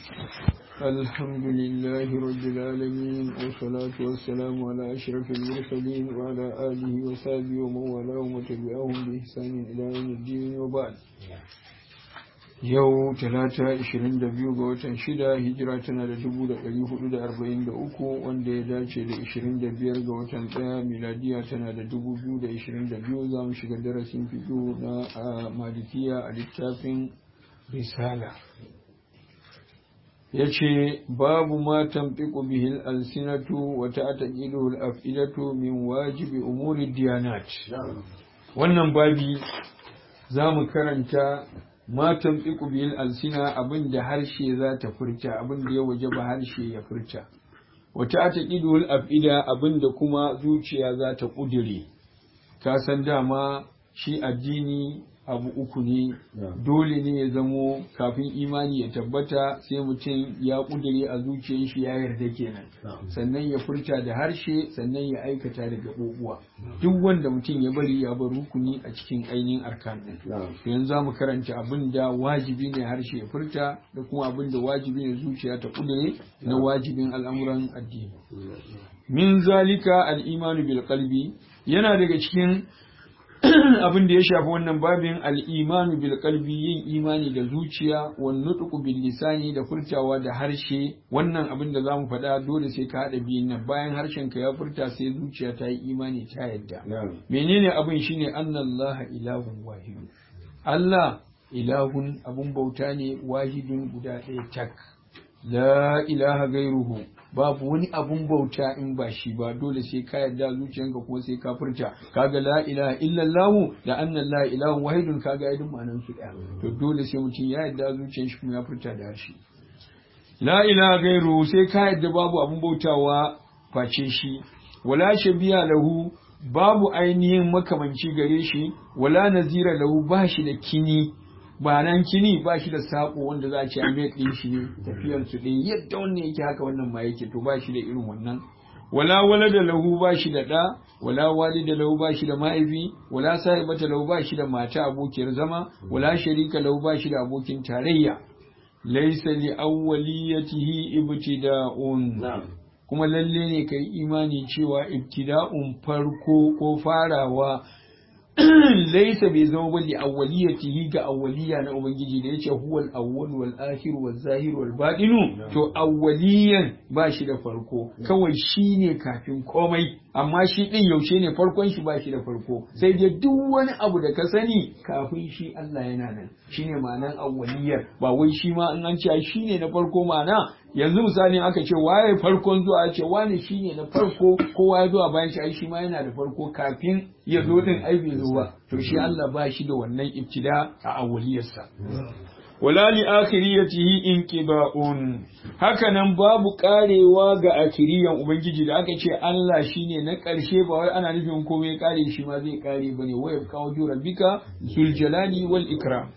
الحمد لله رب العالمين والصلاة والسلام على أشرف المرسلين وعلى آله وصحبه ومن والاه وتبعهم بإحسان إلى يوم الدين وبعد yau talata 22 ga watan shida hijira tana da 443 wanda ya dace da 25 ga watan daya miladiya tana da 2022 za mu shiga darasin fito na malikiya a littafin risala ya ce babu ma tamfiku bihil alsinatu wa ta'taqidu al-af'ilatu min wajibi umuri diyanat wannan babi za mu karanta matan tsiku bil alsina abin da harshe za ta furta abin da ya waje ba harshe ya furta wata ta ƙidul afida abin da kuma zuciya za ta ƙudire ka san dama shi addini abu uku ne dole ne ya zamo kafin imani ya tabbata sai mutum ya ƙudire a zuciyar shi ya yarda kenan sannan ya furta da harshe sannan ya aikata da gaɓoɓuwa duk wanda mutum ya bari ya bar rukuni a cikin ainihin arkan ɗin yanzu za mu karanta abin da wajibi ne harshe ya furta da kuma abin da wajibi ne zuciya ta ƙudire na wajibin al'amuran addini min zalika al'imanu bil qalbi yana daga cikin abin da ya shafi wannan babin al'imanu bil qalbi yin imani da zuciya wan nutqu bil lisani da furtawa da harshe wannan abin da zamu faɗa dole sai ka haɗa biyun nan bayan harshen ka ya furta sai zuciya ta yi imani ta yadda menene abin shine annallaha ilahun wahid Allah ilahun abun bauta ne wahidun guda ɗaya tak la ilaha gairuhu babu wani abun bauta in ba shi ba dole sai ka yarda zuciyanka kuma sai ka furta kaga la ilaha illallah da anna la ilaha wahidun kaga yadin ma'anan su daya to dole sai mutum ya yarda zuciyan shi kuma ya furta da shi la ilaha gairu sai ka yarda babu abun bautawa face shi wala shabiya lahu babu ainihin makamanci gare shi wala nazira lahu ba shi da kini ba nan kini ba shi da sako wanda za a ce amet ɗin shi ne tafiyar su ɗin yadda wannan yake haka wannan ma yake to ba shi da irin wannan wala wala da lahu ba shi da ɗa wala wali da lahu ba shi da mahaifi wala sahibata lahu ba shi da mata abokiyar zama wala sharika lahu ba shi da abokin tarayya laysa li awwaliyatihi ibtida'un kuma lalle ne kai imani cewa ibtida'un farko ko farawa laisa bai zama bali awwaliyatihi ga awwaliya na ubangiji da yace huwal awwal wal akhir wal zahir wal batinu to awwaliyan ba shi da farko kawai shine kafin komai amma shi din yaushe ne farkon shi ba shi da farko sai dai duk wani abu da ka sani kafin shi Allah yana nan shine ma'anan awwaliyar ba wai shi ma in an ce shine na farko ma'ana yanzu misali aka ce waye farkon zuwa ce wani shine na farko kowa ya zuwa bayan shi ai shi ma yana da farko kafin ya zo din ai bai zo ba to shi Allah ba shi da wannan ibtida a awwaliyarsa wala li akhiriyatihi inqiba'un haka nan babu karewa ga akhiriyan ubangiji da aka ce Allah shine na karshe ba wai ana nufin komai kare shi ma zai kare bane waya kawo rabbika zul jalali wal ikram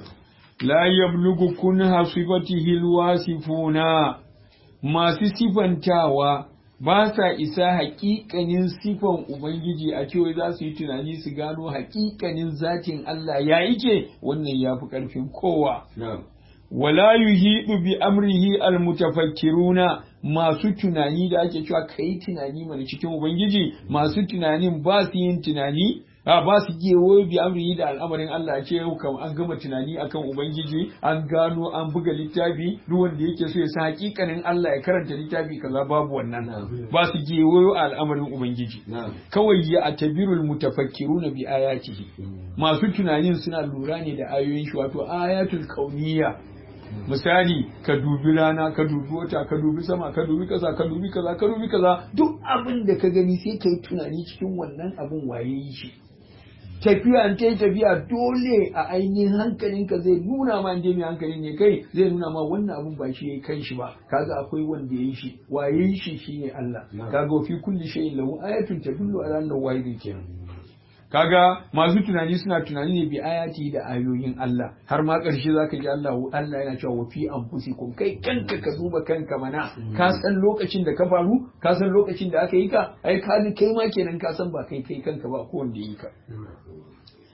la yablugu kunha sifatihi alwasifuna masu sifantawa ba sa isa haƙiƙanin sifan Ubangiji a cewa za su yi tunani su gano haƙiƙanin zatin Allah ya yake wannan ya fi ƙarfin kowa. Wala yuhidu bi amrihi almutafakkiruna masu tunani da ake cewa kai tunani mana cikin Ubangiji masu tunanin ba su yin tunani a ba su gewo bi amri da al'amarin Allah ce yau kam an gama tunani akan ubangiji an gano an buga littafi duk wanda yake so ya san hakikanin Allah ya karanta littafi kaza babu wannan ba su gewo al'amarin ubangiji kawai ya atabirul mutafakkiruna bi ayatihi masu tunanin suna lura ne da ayoyin shi wato ayatul kauniyya misali ka dubi rana ka dubi wata ka dubi sama ka dubi kaza ka dubi kaza ka dubi kaza duk abin da ka gani sai ka yi tunani cikin wannan abin waye yi shi tafiya an ta tafiya dole a ainihin hankalinka zai nuna ma inda mai hankali ne kai zai nuna ma wannan abun ba shi ya kan shi ba kaga akwai wanda ya yi shi waye yi shi shine Allah kaga fi kulli shay'in lahu ayatun tadullu ala annahu wahidun kenan kaga masu tunani suna tunani ne bi ayati da ayoyin Allah har ma ƙarshe zaka ji Allah Allah yana cewa wa fi anfusikum kai kanka ka duba kanka mana ka san lokacin da ka faru ka san lokacin da aka yi ka ai ka kai ma kenan ka san ba kai kai kanka ba ko wanda yi ka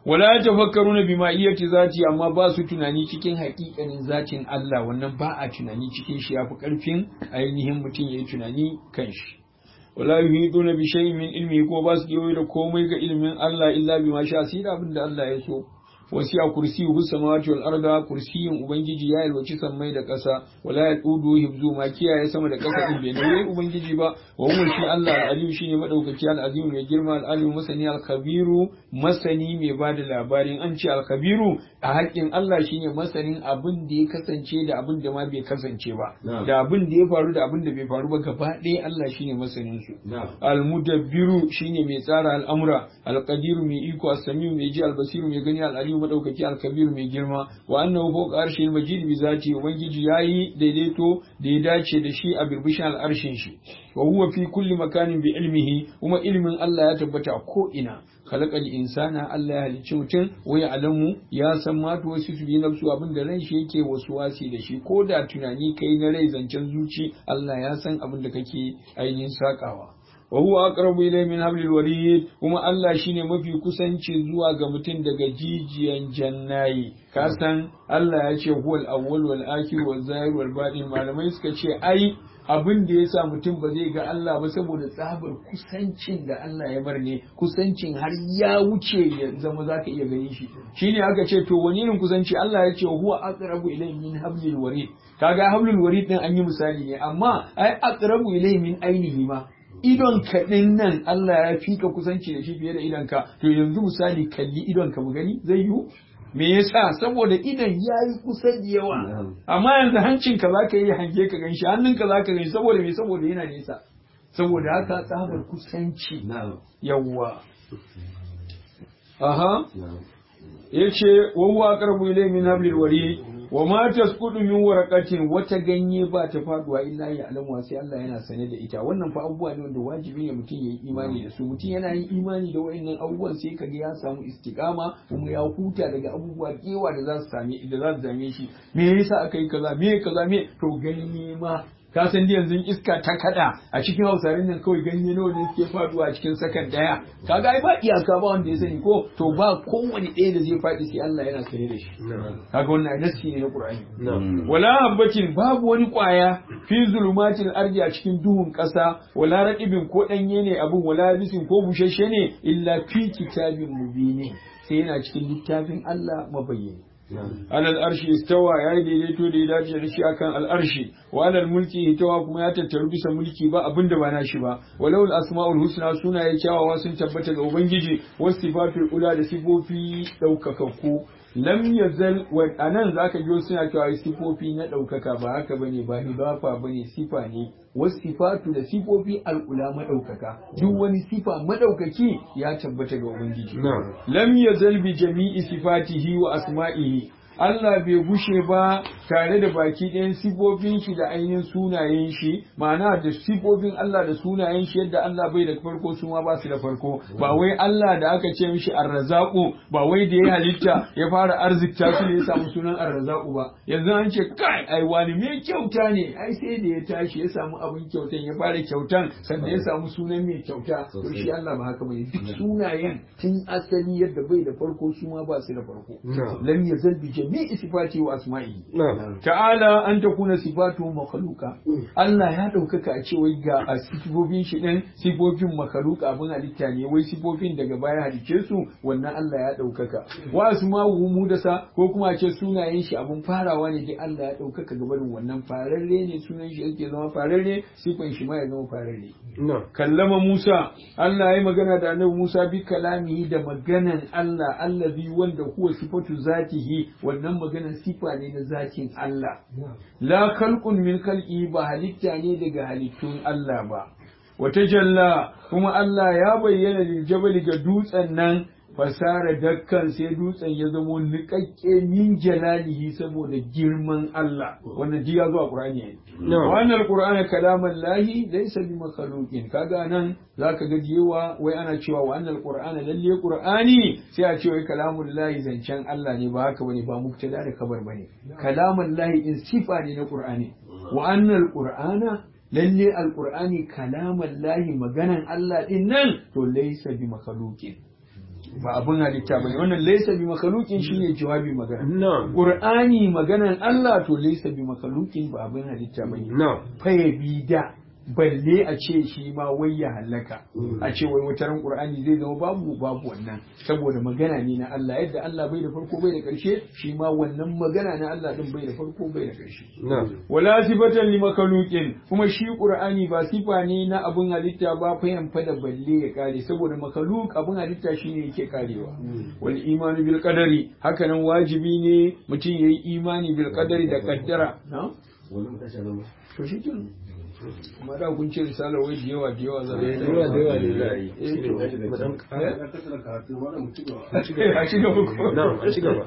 wala tafakkaruna bima iyati zati amma ba su tunani cikin haƙiƙanin zatin Allah wannan ba a tunani cikin shi yafi karfin ainihin mutum yayi tunani kan shi wala yuhiduna bi shay'in min ilmi ko ba su kewaye da komai ga ilimin Allah illa bima sha sai da abin da Allah ya so wasi a kursi hu samawati wal arda kursiyin ubangiji ya yalwaci sammai da ƙasa wala yadudu hibzu ma kiyaye sama da ƙasa din bai nauyi ubangiji ba wa huwa shi Allah al-alim shine madaukaki al-azim mai girma al-alim masani al-khabiru masani mai bada labarin an ce al-khabiru a haƙƙin Allah shine masanin abin da ya kasance da abin da ma bai kasance ba da abin da ya faru da abin da bai faru ba gaba ɗaya Allah shine masanin su al-mudabbiru shine mai tsara al'amura al-qadiru mai iko as-samiu mai ji al-basiru mai gani al-alim madaukaki al-kabir mai girma wa annahu fawqa arshil majid bi zati ubangiji yayi daidaito da ya dace da shi a birbishin al-arshin shi wa huwa fi kulli makanin bi ilmihi kuma ilmin Allah ya tabbata ko ina khalaqal insana Allah ya halicci mutum wa ya alamu ya san ma to wasu su bi nafsu abin da ran shi yake wasu wasi da shi ko da tunani kai na rai zancen zuci Allah ya san abin da kake ainihin sakawa wa huwa aqrabu ilayhi min hablil warid kuma Allah shine mafi kusanci zuwa ga mutum daga jijiyan jannayi ka san Allah ya ce huwal awwal wal akhir wal zahir wal batin malamai suka ce ai abin da ya sa mutum ba zai ga Allah ba saboda tsabar kusancin da Allah ya bar ne kusancin har ya wuce ya zama zaka iya gani shi shine aka ce to wani irin kusanci Allah ya ce huwa aqrabu ilayhi min hablil warid kaga hablul warid din an yi misali ne amma ai aqrabu ilayhi min ainihi ma idon ka din nan Allah ya fika kusanci da shi fiye da idon ka to yanzu misali kalli idon ka mu gani zai yiwu me yasa saboda idon ya yi kusa da yawa amma yanzu hancin ka zaka yi hange ka ganshi hannun ka zaka gani saboda me saboda yana nesa saboda haka tsabar kusanci yawa aha yace wa huwa aqrabu ilayhi min hablil warid wa ma tasqudu min waraqatin wata ganye ba ta faduwa illa ya alamu sai Allah yana sane da ita wannan fa abubuwa ne wanda wajibi ne mutum yayi imani da su mutum yana yin imani da wayannan abubuwan sai kaga ya samu istiqama kuma ya huta daga abubuwa kewa da za su same da za su zame shi me yasa aka yi kaza me kaza me to ganye ma ka san da yanzu iska ta kada a cikin hausarin nan kawai ganye nawa ne suke faduwa a cikin sakan daya kaga ai ba iyaka ba wanda ya sani ko to ba kowane ɗaya da zai faɗi sai Allah yana sane da shi kaga wannan nasi ne na Qur'ani wala habbatin babu wani kwaya fi zulumatil ardi a cikin duhun ƙasa wala raqibin ko danye ne abun wala bisin ko bushashe ne illa fi kitabin mubini sai yana cikin littafin Allah mabayyani alal arshi istawa ya yi daidaito da ya dace da shi akan al'arshi wa alal mulki itawa kuma ya tattaru bisa mulki ba abin da ba na shi ba walau asma'ul husna sunaye kyawawa sun tabbata ga ubangiji wasu sifatul ula da sifofi ɗaukakakku lam yazal wa anan zaka ji suna cewa sifofi na ɗaukaka ba haka bane ba hidafa bane sifa ne wasu sifatu da sifofi al'ula maɗaukaka duk wani sifa maɗaukaki ya tabbata ga ubangiji lam yazal bi jami'i sifatihi wa asma'ihi Allah bai gushe ba tare da baki ɗayan sifofin shi da ainihin sunayen shi ma'ana da sifofin Allah da sunayen shi yadda Allah bai da farko su ma ba su da farko ba wai Allah da aka ce mishi arrazaku ba wai da ya halitta ya fara arzikta su ne ya samu sunan arrazaku ba yanzu an ce kai ai wani mai kyauta ne ai sai da ya tashi ya samu abin kyautan ya fara kyautan sannan ya samu sunan mai kyauta to shi Allah ba haka bane duk sunayen tun asali yadda bai da farko su ma ba su da farko lam yazal bi jami'i sifati wa asma'i ta'ala an takuna sifatu makhluqa Allah ya daukaka a ce wai ga a sifofin shi din sifofin makhluqa abin halitta ne wai sifofin daga baya halice su wannan Allah ya daukaka wa asma'u mudasa ko kuma a ce sunayen shi abun farawa ne dai Allah ya daukaka gabarin wannan fararre ne sunan shi yake zama fararre sifan shi ma ya zama fararre kallama Musa Allah ya yi magana da annabi Musa bi kalamihi da maganan Allah allazi wanda huwa sifatu zatihi wannan maganan sifa ne na zatin Allah la khalqun min khalqi ba halitta ne daga halittun Allah ba wata jalla kuma Allah ya bayyana lil jabali ga dutsen nan fasara dakkan sai dutsen ya zamo niƙaƙƙe min jalalihi saboda girman Allah wannan ji ya zo a Qur'ani ne wannan Qur'ani kalaman lahi laysa bi makhluqin kaga nan zaka ga jewa wai ana cewa wa annal Qur'ana lalle Qur'ani sai a ce wai kalamun lahi zancen Allah ne ba haka bane ba mubtada da kabar bane kalaman lahi in sifa ne na Qur'ani wa annal Qur'ana lalle alqur'ani kalaman lahi maganan Allah din nan to laysa bi makhluqin ba abin halitta bane wannan laysa bi makhluqin shine jawabi magana na'am qur'ani maganan Allah to laysa bi makhluqin ba abin halitta bane na'am fa bi da balle a ce shi ma wai ya halaka a ce wai wataran qur'ani zai zama babu babu wannan saboda magana ne na Allah yadda Allah bai da farko bai da karshe shi ma wannan magana na Allah din bai da farko bai da karshe na'am wala sifatan li makhluqin kuma shi qur'ani ba sifa ne na abun halitta ba fayan fada balle ya kare saboda makhluq abun halitta shine yake karewa wal imanu bil qadari haka nan wajibi ne mutum yayi imani bil qadari da kaddara na to shi kenan kuma da kun ce risala wai da yawa da yawa za a yi da yawa da yawa ne za a yi Eh, to. Mu dan ƙara. a ci gaba ko na'am a ci gaba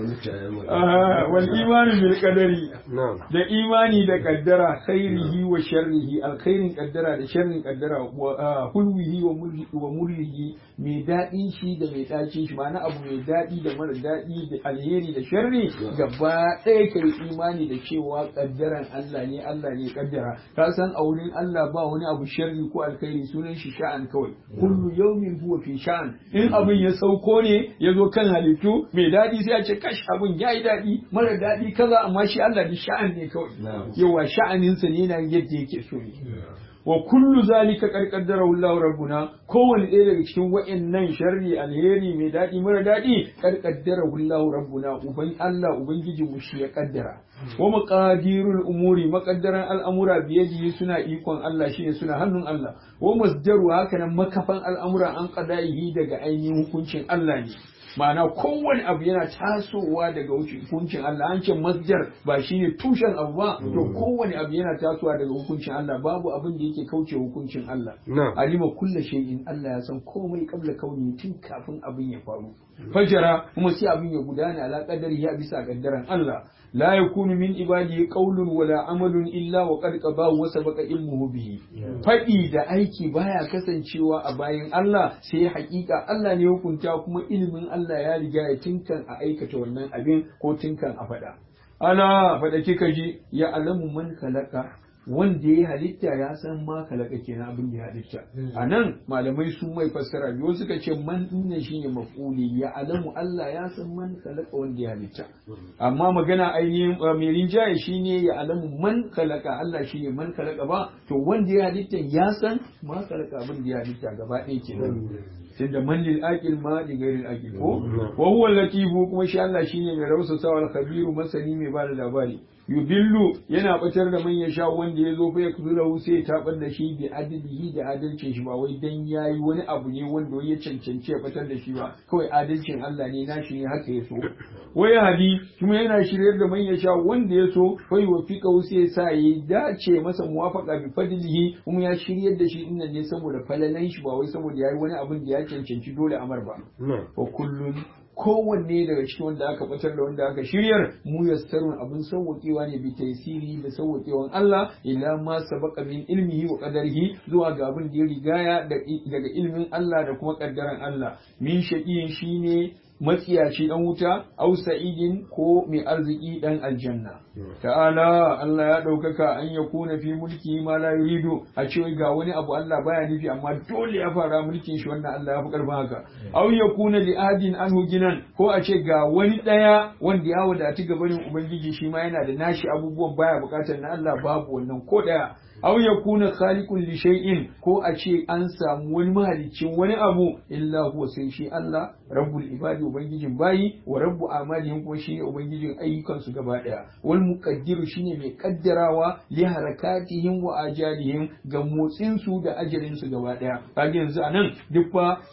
Ah, wal imanu bil qadari na'am da imani da kaddara khairihi wa sharrihi alkhairin kaddara da sharrin kaddara wa ah, hulwihi wa mulhi wa murrihi mai daɗin shi da mai ɗacin shi ma'ana abu mai daɗi da mara daɗi da alheri da sharri gaba ɗaya kai imani da cewa kaddaran Allah ne Allah ne kaddara ka san a wurin Allah ba wani abu sharri ko alkhairi sunan shi sha'an kawai kullu yawmin huwa fi sha'an in abin ya sauko ne ya zo kan halittu mai daɗi sai a ce kash abin yayi daɗi mara daɗi kaza amma shi Allah da sha'an ne kawai yawa sha'aninsa ne na yadda yake so ne wa kullu zalika qad qaddarahu Allahu rabbuna kowanne ɗaya daga cikin wa'annan sharri alheri mai daɗi mara daɗi qad qaddarahu Allahu rabbuna uban Allah ubangiji mu shi ya kaddara wa maqadirul umuri maqaddaran al'amura biyadihi suna ikon Allah shine suna hannun Allah wa masdaru haka nan makafan al'amura an qada'ihi daga ainihin hukuncin Allah ne ma'ana kowane abu yana tasowa daga hukuncin Allah an ce masjar ba shine tushen abu ba to kowane abu yana tasowa daga hukuncin Allah babu abin da yake kauce hukuncin Allah na'am alima kulla shay'in Allah ya san komai kabla kauni tun kafin abin ya faru fajara kuma sai abin ya gudana ala qadari ya bisa kaddaran Allah la yakunu min ibadihi qawlun wala amalun illa wa qad qadahu wa sabaqa ilmuhu bihi fadi da aiki baya kasancewa a bayan Allah sai hakika Allah ne ya hukunta kuma ilimin Allah ya riga ya tinkan a aikata wannan abin ko tinkan a fada ala fada kika ji ya alamu man khalaqa wanda ya halitta ya san ma kalaka kenan abin da ya halitta a nan malamai sun mai fassara biyu suka ce man dinnan shine maf'uli ya alamu Allah ya san man kalaka wanda ya halitta amma magana ainihin uh, mai rinjaye shine ya alamu man kalaka Allah shine man kalaka ba to wanda ya halitta ya san ma kalaka abin da ya halitta gaba ɗaya kenan tunda man lil aqil ma li ghairil aqil ko wa huwa latifu kuma shi Allah shine mai rausasawa al-khabiru masani mai bada labari yubillu yana batar da man ya sha wanda ya zo fa ya kuzura sai ya tabar da shi bi adlihi da adalcin shi ba wai dan yayi wani abu ne wanda ya cancanci ya batar da shi ba kawai adalcin Allah ne nashi ne haka ya so waya hadi kuma yana shiryar da man ya sha wanda ya so fa yuwafika sai ya sa ya dace masa muwafaqa bi fadlihi kuma ya shiryar da shi dinnan ne saboda falalan shi ba wai saboda yayi wani abin da ya cancanci dole amar ba na'am wa kullun kowanne daga cikin wanda aka batar da wanda aka shiryar mu yassarun abin sauwaƙewa ne bi taysiri da sauwaƙewan Allah ila ma sabaqa min ilmihi wa qadarihi zuwa ga abin da ya rigaya daga ilmin Allah da kuma kaddaran Allah min shaqiyin shine matsiyaci dan wuta au sa'idin ko mai arziki dan aljanna ta'ala Allah ya ɗaukaka an ya kuna fi mulki ma la yuridu a ce ga wani abu Allah baya nufi amma dole ya fara mulkin shi wannan Allah ya fi karfin haka aw ya kuna li adin anhu ginan ko a ce ga wani daya wanda ya wadati gabanin ubangiji shi ma yana da nashi abubuwan baya bukatar na Allah babu wannan ko daya aw yakuna khaliqun li shay'in ko a ce an samu wani mahaliccin wani abu illa huwa sai shi Allah rabbul ibadi ubangijin bayi wa rabbu amalihim kuma shine ubangijin ayyukan su gaba daya wal muqaddiru shine mai kaddarawa li harakatihim wa ajalihim ga motsin su da ajalin su gaba daya kaga yanzu anan duk fa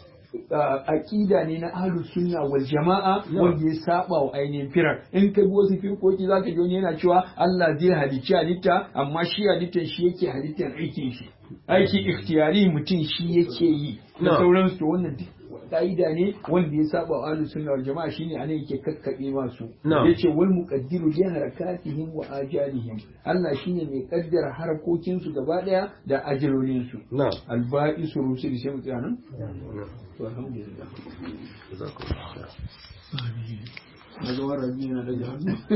aqida ne na ahlus sunna wal jama'a wanda ya saba wa ainihin firar in ka bi wasu firkoki zaka ji wani yana cewa Allah zai halicci halitta amma shi halittar shi yake halittar aikin shi aiki ikhtiyari mutum shi yake yi da sauransu to wannan duk ka'ida ne wanda ya saba wa ahlus sunna wal jama'a shine anan yake kakkabe masu yace wal muqaddiru li harakatihim wa ajalihim Allah shine mai kaddara harakokin su gaba daya da ajalolin su na'am alba'isu rusul sai mu tsaya nan to alhamdulillah jazakumullah khair na ga warabi na da